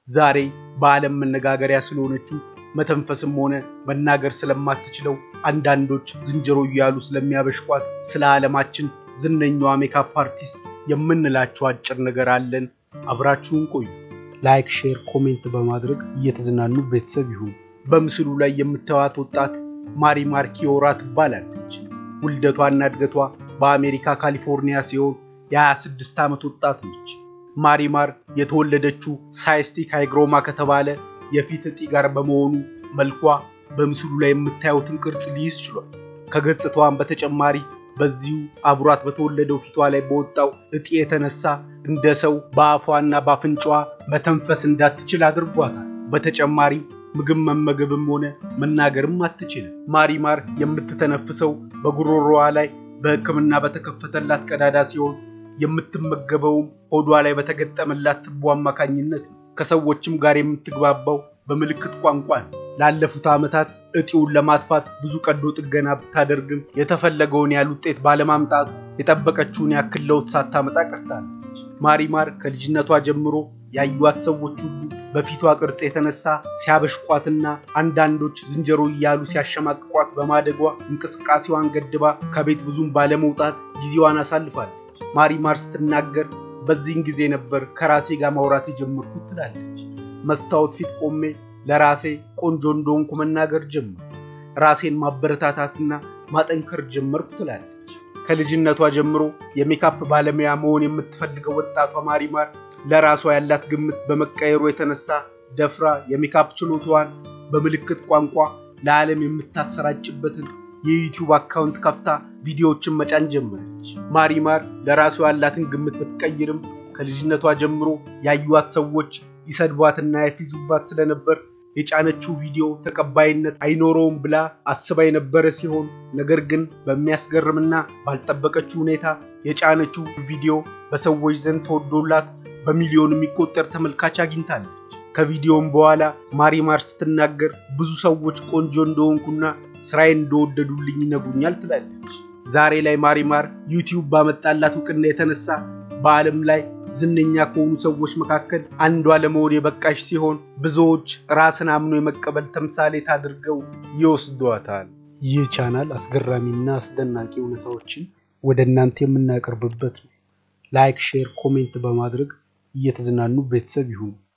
ዛሬ በዓለም መነጋገሪያ ስለሆነችው መተንፈስም ሆነ መናገር ስለማትችለው አንዳንዶች ዝንጀሮ እያሉ ስለሚያበሽቋት ስለ ዓለማችን ዝነኛዋ ሜካፕ አርቲስት የምንላቸው አጭር ነገር አለን። አብራችሁን ቆዩ። ላይክ፣ ሼር፣ ኮሜንት በማድረግ እየተዝናኑ ቤተሰብ ይሁኑ። በምስሉ ላይ የምታዩት ወጣት ማሪማር ኪዮራ ትባላለች። ውልደቷና እድገቷ በአሜሪካ ካሊፎርኒያ ሲሆን የ26 ዓመት ወጣት ነች። ማሪማር የተወለደችው ሳይስቲክ ሃይግሮማ ከተባለ የፊት እጢ ጋር በመሆኑ መልኳ በምስሉ ላይ የምታዩትን ቅርጽ ሊይዝ ችሏል። ከገጽታዋን በተጨማሪ በዚሁ አብሯት በተወለደው ፊቷ ላይ በወጣው እጢ የተነሳ እንደ ሰው በአፏና በአፍንጫዋ መተንፈስ እንዳትችል አድርጓታል። በተጨማሪም ምግብ መመገብም ሆነ መናገርም አትችልም። ማሪማር የምትተነፍሰው በጉሮሮዋ ላይ በሕክምና በተከፈተላት ቀዳዳ ሲሆን የምትመገበውም ሆዷ ላይ በተገጠመላት ትቦ አማካኝነት ነው። ከሰዎችም ጋር የምትግባባው በምልክት ቋንቋ ነው። ላለፉት ዓመታት እጢውን ለማጥፋት ብዙ ቀዶ ጥገና ብታደርግም የተፈለገውን ያህል ውጤት ባለማምጣቱ የጠበቀችውን ያክል ለውጥ ሳታመጣ ቀርታለች። ማሪማር ከልጅነቷ ጀምሮ ያዩዋት ሰዎች ሁሉ በፊቷ ቅርጽ የተነሳ ሲያበሽቋትና አንዳንዶች ዝንጀሮ እያሉ ሲያሸማቅቋት በማደጓ እንቅስቃሴዋን ገድባ ከቤት ብዙም ባለመውጣት ጊዜዋን አሳልፋለች። ማሪማር ስትናገር በዚህን ጊዜ ነበር ከራሴ ጋር ማውራት የጀመርኩት ትላለች። መስታወት ፊት ቆሜ ለራሴ ቆንጆ እንደሆንኩ መናገር ጀመርኩ። ራሴን ማበረታታትና ማጠንከር ጀመርኩ ትላለች። ከልጅነቷ ጀምሮ የሜካፕ ባለሙያ መሆን የምትፈልገው ወጣቷ ማሪማር ለራሷ ያላት ግምት በመቀየሩ የተነሳ ደፍራ የሜካፕ ችሎታዋን በምልክት ቋንቋ ለዓለም የምታሰራጭበትን የዩቲዩብ አካውንት ከፍታ ቪዲዮዎችን መጫን ጀመረች። ማሪማር ለራሷ ያላትን ግምት ብትቀይርም ከልጅነቷ ጀምሮ ያዩዋት ሰዎች ይሰድቧትና ያፊዙባት ስለነበር የጫነችው ቪዲዮ ተቀባይነት አይኖረውም ብላ አስባ የነበረ ሲሆን ነገር ግን በሚያስገርምና ባልጠበቀችው ሁኔታ የጫነችው ቪዲዮ በሰዎች ዘንድ ተወዶላት በሚሊዮን የሚቆጠር ተመልካች አግኝታለች። ከቪዲዮም በኋላ ማሪማር ስትናገር ብዙ ሰዎች ቆንጆ እንደሆንኩና ስራዬን እንደወደዱልኝ ይነግሩኛል ትላለች። ዛሬ ላይ ማሪማር ዩቲዩብ ባመጣላት እውቅና የተነሳ በዓለም ላይ ዝነኛ ከሆኑ ሰዎች መካከል አንዷ ለመሆን የበቃሽ ሲሆን ብዙዎች ራስን አምኖ የመቀበል ተምሳሌት አድርገው ይወስዷታል። ይህ ቻናል አስገራሚና አስደናቂ እውነታዎችን ወደ እናንተ የምናቀርብበት ነው። ላይክ፣ ሼር፣ ኮሜንት በማድረግ እየተዝናኑ ቤተሰብ ይሁኑ።